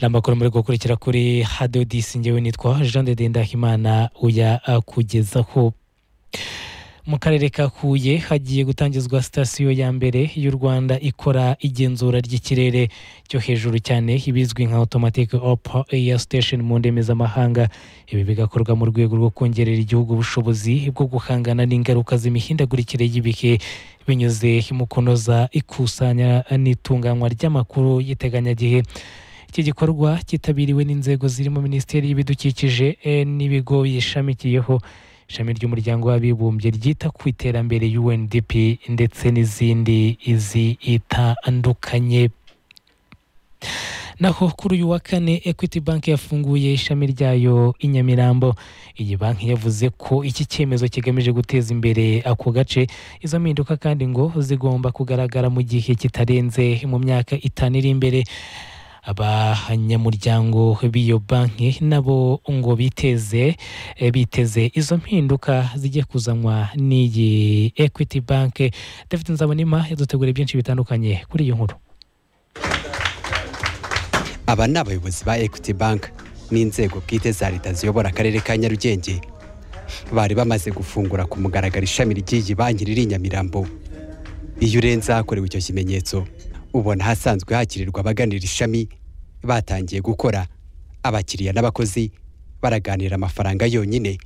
ni amakuru muri gukurikira kuri hado disi ngewe nitwa jean de dendahimana uya kugezaho mu karere ka huye hagiye gutangizwa sitasiyo ya mbere y'u rwanda ikora igenzura ry'ikirere cyo hejuru cyane ibizwi nka automatic opa air station mu ndimi z'amahanga ibi bigakorwa mu rwego rwo kongerera igihugu ubushobozi bwo guhangana n'ingaruka z'imihindagurikire y'ibihe binyuze mu kunoza ikusanya n'itunganywa ry'amakuru y'iteganyagihe iki gikorwa cyitabiriwe n'inzego zirimo minisiteri y'ibidukikije n'ibigo biyishamikiyeho ishami ry'umuryango w'abibumbye ryita ku iterambere UNDP ndetse n'izindi zitandukanye naho kuri uyu wa kane equity bank yafunguye ishami ryayo i nyamirambo iyi banki yavuze ko iki cyemezo kigamije guteza imbere ako gace izo mpinduka kandi ngo zigomba kugaragara mu gihe kitarenze mu myaka itanu iri imbere abanyamuryango b'iyo banki nabo ngo biteze biteze izo mpinduka zijye kuzanwa n'iyi equity bank david nzabonima yadutegura byinshi bitandukanye kuri iyo nkuru aba ni abayobozi ba equity bank n'inzego bwite za leta ziyobora akarere ka nyarugenge bari bamaze gufungura ku mugaragaro ishami ry'iyi banki riri i nyamirambo iyo urenze ahakorewe icyo kimenyetso ubona ahasanzwe hakirirwa abaganira ishami batangiye gukora abakiriya n'abakozi baraganira amafaranga yonyine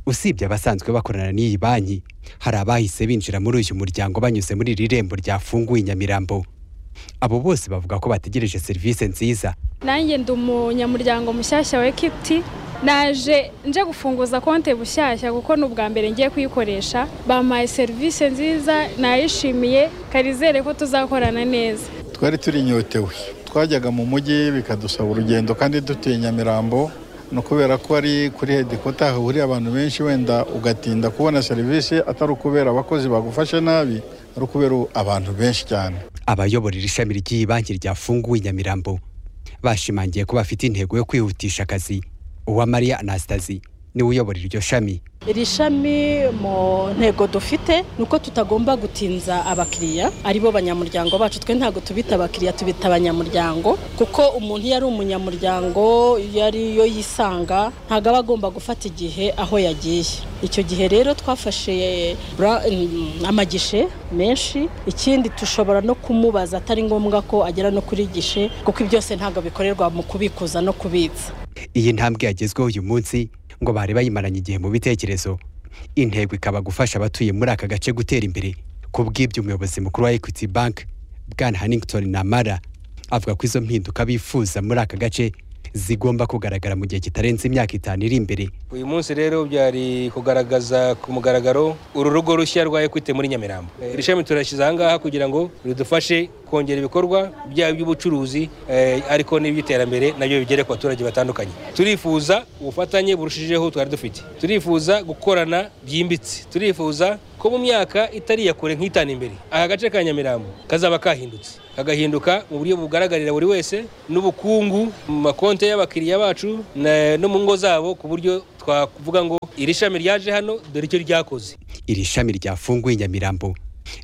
usibye abasanzwe bakorana n'iyi banki hari abahise binjira muri uyu muryango banyuze muri iri rembo ryafunguye nyamirambo abo bose bavuga ko bategereje serivisi nziza nanjye ndi umunyamuryango mushyashya wa ekwiti naje nje gufunguza konti bushyashya kuko ni ubwa mbere ngiye kuyikoresha bampaye serivisi nziza nayishimiye karizere ko tuzakorana neza twari turi inyotewe twajyaga mu mujyi bikadusaba urugendo kandi dutuye nyamirambo ni ukubera ko ari kuri hedikota hahuriye abantu benshi wenda ugatinda kubona serivisi atari ukubera abakozi bagufashe nabi ari ukubera abantu benshi cyane abayobora iri shami ry'iyi banki ryafunguwe nyamirambo bashimangiye ko bafite intego yo kwihutisha akazi uwamariya anastasi niwe uyobora iryo shami iri shami mu ntego dufite ni uko tutagomba gutinza abakiriya aribo banyamuryango bacu twe ntabwo tubita abakiriya tubita abanyamuryango kuko umuntu iyo ari umunyamuryango iyo ariyo yisanga ntabwo aba agomba gufata igihe aho yagiye icyo gihe rero twafashe amagishe menshi ikindi dushobora no kumubaza atari ngombwa ko agera no kuri gishe kuko byose ntabwo bikorerwa mu kubikuza no kubitsa iyi ntambwe yagezweho uyu munsi ngo bari bayimaranye igihe mu bitekerezo intego ikaba gufasha abatuye muri aka gace gutera imbere ku bw'ibyo umuyobozi mukuru wa equity bank bwana hanington namara avuga ko izo mpinduka bifuza muri aka gace zigomba kugaragara mu gihe kitarenze imyaka itanu iri imbere uyu munsi rero byari kugaragaza ku mugaragaro uru rugo rushya rwa ekwite muri nyamirambo iri shami turashyize ahangaha kugira ngo ridufashe kongera ibikorwa byaba iby'ubucuruzi ariko n'iby'iterambere nabyo bigere ku baturage batandukanye turifuza ubufatanye burushijeho twari dufite turifuza gukorana byimbitse turifuza ko mu myaka itari iya kure nk'itanu imbere aka gace ka nyamirambo kazaba kahindutse kagahinduka mu buryo bugaragarira buri wese n'ubukungu mu makonti y'abakiriya bacu no mu ngo zabo ku buryo twavuga ngo iri shami ryaje hano dore icyo ryakoze iri shami ryafunguye nyamirambo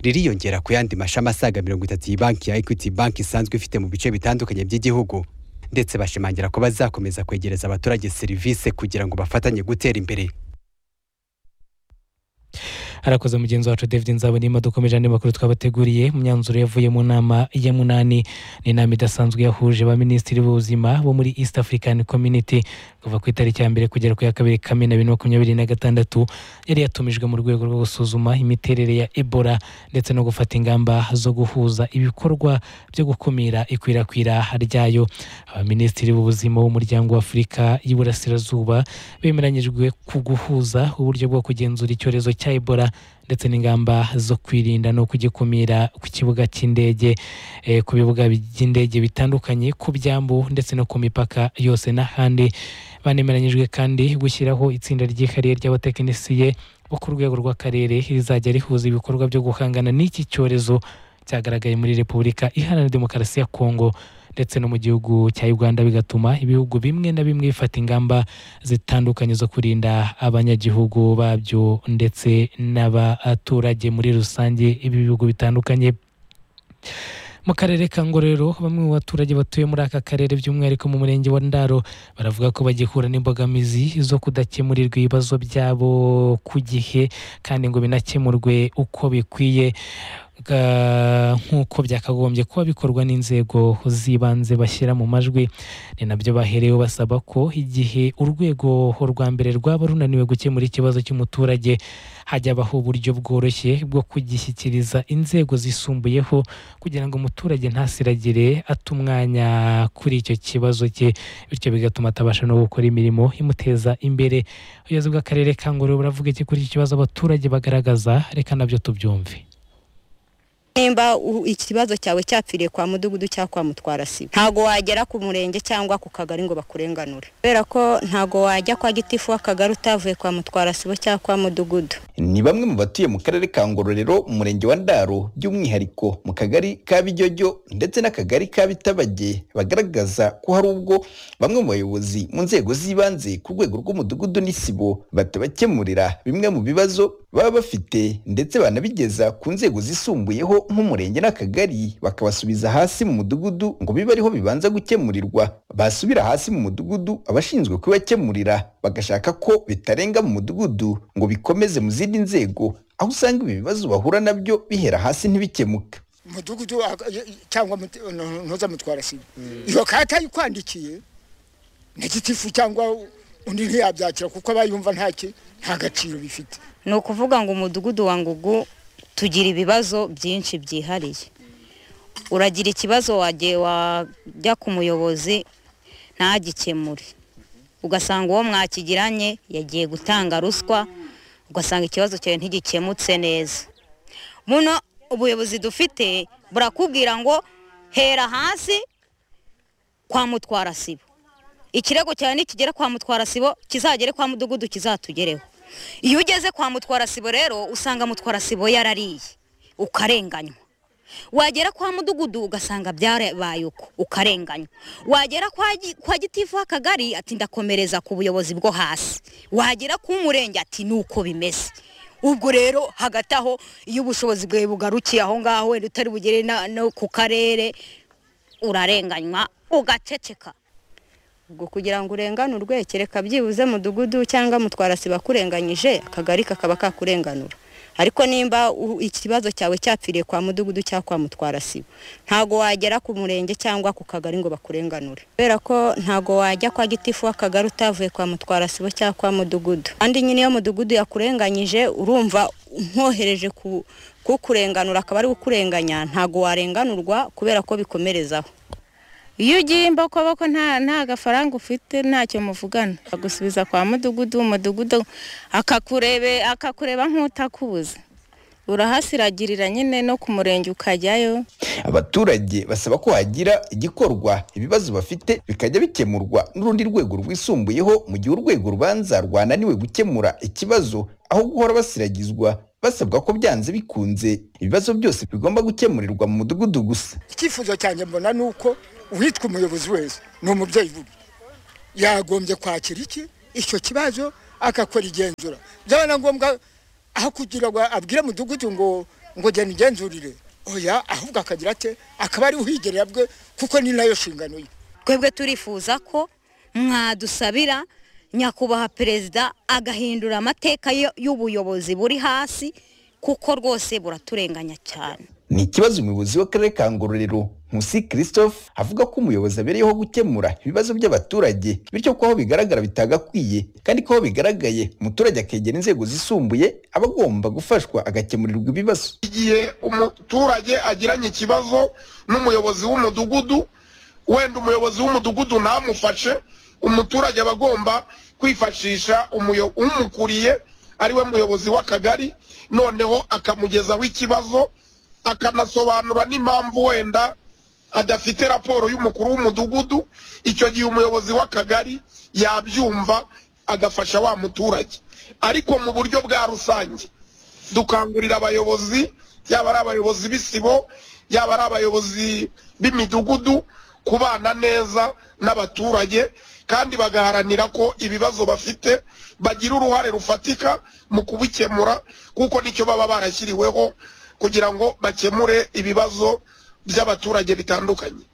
ririyongera ku yandi mashami asaga mirongo itatu iyi banki ya equity banki isanzwe ifite mu bice bitandukanye by'igihugu ndetse bashimangira ko bazakomeza kwegereza abaturage serivisi kugira ngo bafatanye gutera imbere harakoze mugenzi wacu david nzabonima dukomeje andi makuru twabateguriye imyanzuro yavuye mu nama ya munani ni inama idasanzwe yahuje ba minisitiri b'ubuzima bo muri east african community kuva ku itariki ya mbere kugera ku ya kabiri kamena bibiri na makumyabiri na gatandatu yari yatumijwe mu rwego rwo gusuzuma imiterere ya ebola ndetse no gufata ingamba zo guhuza ibikorwa byo gukumira ikwirakwira ryayo abaminisitiri b'ubuzima b'umuryango w'afurika y'iburasirazuba bemeranyijwe ku guhuza uburyo bwo kugenzura icyorezo cya ebola ndetse n'ingamba zo kwirinda no kugikumira ku kibuga cy'indege ku bibuga by'indege bitandukanye ku byambu ndetse no ku mipaka yose n'ahandi banemeranyijwe kandi gushyiraho itsinda ryihariye ry'abatekinisiye bo ku rwego rw'akarere rizajya rihuza ibikorwa byo guhangana n'iki cyorezo cyagaragaye muri repubulika iharanira demokarasi ya kongo ndetse no mu gihugu cya uganda bigatuma ibihugu bimwe na bimwe bifata ingamba zitandukanye zo kurinda abanyagihugu babyo ndetse n'abaturage muri rusange ibi bihugu bitandukanye mu karere ka ngororero bamwe mu baturage batuye muri aka karere by'umwihariko mu murenge wa ndaro baravuga ko bagihura n'imbogamizi zo kudakemurirwa ibibazo byabo ku gihe kandi ngo binakemurwe uko bikwiye Ga- nk'uko byakagombye kuba bikorwa n'inzego z'ibanze bashyira mu majwi ni nabyo bahereyeho basaba ko igihe urwego rwa mbere rwaba runaniwe gukemura ikibazo cy'umuturage hajya habaho uburyo bworoshye bwo kugishyikiriza inzego zisumbuyeho kugira ngo umuturage ntasiragire ata umwanya kuri icyo kibazo cye bityo bigatuma atabasha no gukora imirimo imuteza imbere ubuyobozi bw'akarere ka ngororero buravuga iki kuri iki kibazo abaturage bagaragaza reka nabyo tubyumve nimba u- ikibazo cyawe cyapfiriye kwa mudugudu cyangwa kwa mutwara sibo ntago wagera ku murenge cyangwa ku kagari ngo bakurenganure kubera ko ntago wajya kwa gitifu w'akagari utavuye kwa mutwara sibo cyangwa kwa mudugudu ni bamwe mu batuye mu karere ka ngororero mu murenge wa ndaro by'umwihariko mu kagari ka bijyojyo ndetse n'akagari ka bitabage bagaragaza ko hari ubwo bamwe mu bayobozi mu nzego z'ibanze ku rwego rw'umudugudu n'isibo batabakemurira bimwe mu bibazo baba bafite ndetse banabigeza ku nzego zisumbuyeho nk'umurenge n'akagari bakabasubiza hasi mu mudugudu ngo bibe ariho bibanza gukemurirwa basubira hasi mu mudugudu abashinzwe kubibakemurira bagashaka ko bitarenga mu mudugudu ngo bikomeze mu zindi nzego aho usanga ibi bibazo bahura nabyo bihera hasi ntibikemuke mudugudu aka- ye- cyangwa mut- no- ntuza mutwara sibo iyo kata ayikwandikiye na gitifu cyangwa undi ntiyabyakira kuko aba yumva nta ki- nta gaciro bifite ni ukuvuga ngo umudugudu wa ngugu tugira ibibazo byinshi byihariye uragira ikibazo wagiye wajya ku muyobozi ntagikemure ugasanga uwo mwakigiranye yagiye gutanga ruswa ugasanga ikibazo cyawe ntigikemutse neza muno ubuyobozi dufite burakubwira ngo hera hasi kwa mutwara sibo ikirego cyawe nikigera kwa mutwara sibo kizagere kwa mudugudu kizatugereho iyo ugeze kwa mutwara sibo rero usanga mutwara sibo yarariye ukarenganywa wagera kwa mudugudu ugasanga byarabaye uko ukarenganywa wagera kwa, gi- kwa gitifu w'akagari ati ndakomereza ku buyobozi bwo hasi wagera ku murenge ati ni uko bimeze ubwo rero hagati aho iyo ubushobozi bwawe bugarukiye aho ngaho wenda utari bugere na- no ku karere urarenganywa ugaceceka ubwo kugira ngo urenganurwe kereka byibuze mudugudu cyangwa mutwara siba kurenganyije akagari kakaba kakurenganura ariko nimba u- ikibazo cyawe cyapfiriye kwa mudugudu cyangwa kwa mutwara sibo ntago wagera ku murenge cyangwa ku kagari ngo bakurenganure kubera ko ntago wajya kwa gitifu w'akagari utavuye kwa mutwara sibo cyangwa kwa mudugudu kandi nyine iyo mudugudu yakurenganyije urumva nkohereje ku kukurenganura akaba ari kukurenganya ntago warenganurwa kubera ko bikomerezaho iyo ugiye imboko nta nta gafaranga ufite ntacyo muvugana agusubiza kwa mudugudu umudugudu akakurebe akakureba nk'utakubuza urahasiragirira nyine no ku murenge ukajyayo abaturage basaba ko hagira igikorwa ibibazo bafite bikajya bikemurwa n'urundi rwego rwisumbuyeho mu gihe urwego rubanza rwananiwe gukemura ikibazo aho guhora basiragizwa basabwa ko byanze bikunze ibibazo byose bigomba gukemurirwa mu mudugudu gusa icyifuzo cyanjye mbona ni uko uwitwa umuyobozi wese ni umubyeyi bubi yagombye kwakira iki icyo kibazo akakora igenzura byaba na ngombwa aho kugira ngo abwire mudugudu ngo ngo genda igenzurire oya ahubwo akagira ate akaba ari uhigerera bwe kuko ni nayo nshingano ye twebwe turifuza ko mwadusabira nyakubahwa perezida agahindura amateka yo- y'ubuyobozi buri hasi kuko rwose buraturenganya cyane ni ikibazo umuyobozi w'akarere ka ngororero nkusi christophe avuga ko umuyobozi abereyeho gukemura ibibazo by'abaturage bityo ko aho bigaragara bitagakwiye kandi ko aho bigaragaye umuturage akegera inzego zisumbuye aba agomba gufashwa agakemurirwa ibibazo igihe umuturage agiranye ikibazo n'umuyobozi w'umudugudu wenda umuyobozi w'umudugudu ntamufashe umuturage aba agomba kwifashisha umuyo- umukuriye ariwe muyobozi w'akagari noneho akamugezaho ikibazo akanasobanura n'impamvu wenda adafite raporo y'umukuru w'umudugudu icyo gihe umuyobozi w'akagari yabyumva agafasha wa muturage ariko mu buryo bwa rusange dukangurira abayobozi yaba ari abayobozi b'isibo yaba ari abayobozi b'imidugudu kubana neza n'abaturage kandi bagaharanira ko ibibazo bafite bagira uruhare rufatika mu kubikemura kuko nicyo baba barashyiriweho kugira ngo bakemure ibibazo by'abaturage bitandukanye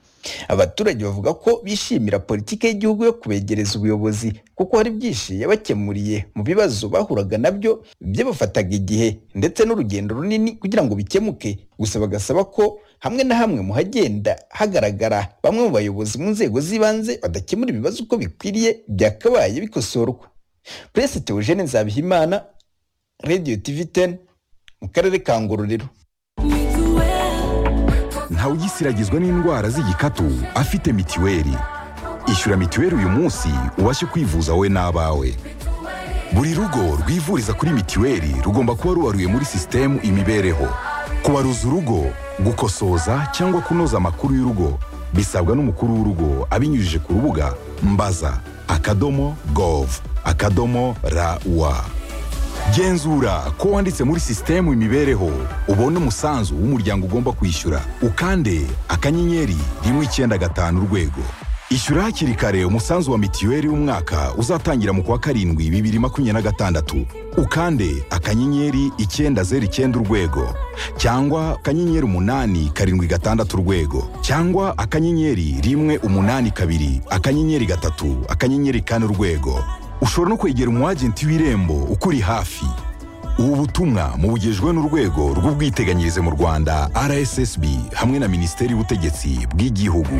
abaturage bavuga ko bishimira politiki y'igihugu yo kubegereza ubuyobozi kuko hari byinshi yabakemuriye mu bibazo bahuraga nabyo byabafataga igihe ndetse n'urugendo runini kugira ngo bikemuke gusa bagasaba ko hamwe na hamwe mu hagenda hagaragara bamwe mu bayobozi mu nzego z'ibanze badakemura ibibazo uko bikwiriye byakabaye bikosorwa puresi teogene nzabihimana radiyo tivi teni mu karere ka ngororero ntawugisiragizwa n'indwara z'igikatu afite mitiweli ishyura mitiweli uyu munsi ubashe kwivuza wowe n'abawe buri rugo rwivuriza kuri mitiweli rugomba kuba rubaruye muri sisitemu imibereho kubaruza urugo gukosoza cyangwa kunoza amakuru y'urugo bisabwa n'umukuru w'urugo abinyujije ku rubuga mbaza akadomo gov akadomo rawa genzura ko wanditse muri sisitemu imibereho ubone umusanzu w'umuryango ugomba kwishyura ukande akanyenyeri rimwe icyenda gatanu urwego ishyura hakiri kare umusanzu wa mitiweli w'umwaka uzatangira mu kwa karindwi bibiri makumyabiri na gatandatu ukande akanyenyeri icyenda zeru icyenda urwego cyangwa akanyenyeri umunani karindwi gatandatu urwego cyangwa akanyenyeri rimwe umunani kabiri akanyenyeri gatatu akanyenyeri kane urwego ushobora no kwegera umwagenti w'irembo ukuri hafi ubu butumwa mubugejwe n'urwego rw'ubwiteganyirize mu rwanda rssb hamwe na minisiteri y'ubutegetsi bw'igihugu